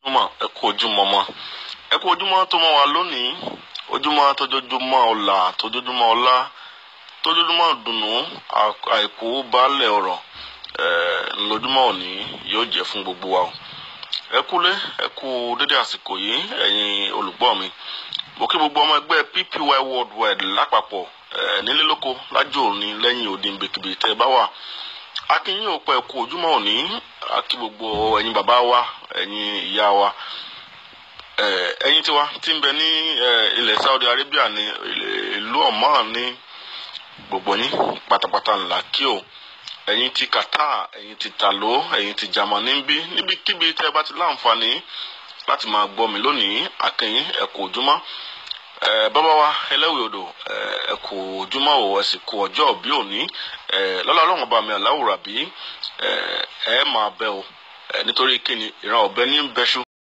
ojúmọ́ ẹ kú ojúmọ́ mọ́ ẹ kú ojúmọ́ tó mọ́ wa lónìí ojúmọ́ tójoojúmọ́ ọ̀la tójoojúmọ́ ọlá tójoojúmọ́ dùnú àìkú baálẹ̀ ọ̀rọ̀ lójúmọ́ òní yóò jẹ́ fún gbogbo wa o ẹ kúlé ẹ kú dédé àsìkò yìí ẹ̀yin olùgbọ́ mi mo kí gbogbo ọmọ ẹgbẹ́ PPY worldwide lápapọ̀ nílé lóko lájò òní lẹ́yìn òdi nbèkìbè tẹ́ ẹ bá wà akínyìn ò pẹ́ kú ojúmọ́ òní akí gbogbo ẹ̀yin bàbá wa ẹ̀yin ìyá wa ẹ̀yin tiwa tí ń bẹ ní ilẹ̀ Saudi Arabia ní ìlú Oman ní gbogbo yín pátápátá ńlá kí o ẹ̀yin ti Qatar ẹ̀yin ti talo ẹ̀yin ti Germany ń bí níbikíbi tẹ́ ẹ bá ti láǹfààní láti máa gbọ́ mi lónìí akínyìn ẹ kú ojúmọ́ bàbá wa ẹlẹ́wìí odò ẹ kú ojúmọ́ o ẹ sì kú ọjọ́ bí òní lọ́la ọlọ́run ọba mi aláwòrán bí ẹ máa bẹ o nítorí kíni ìran ọ̀bẹ ní bẹ́ṣú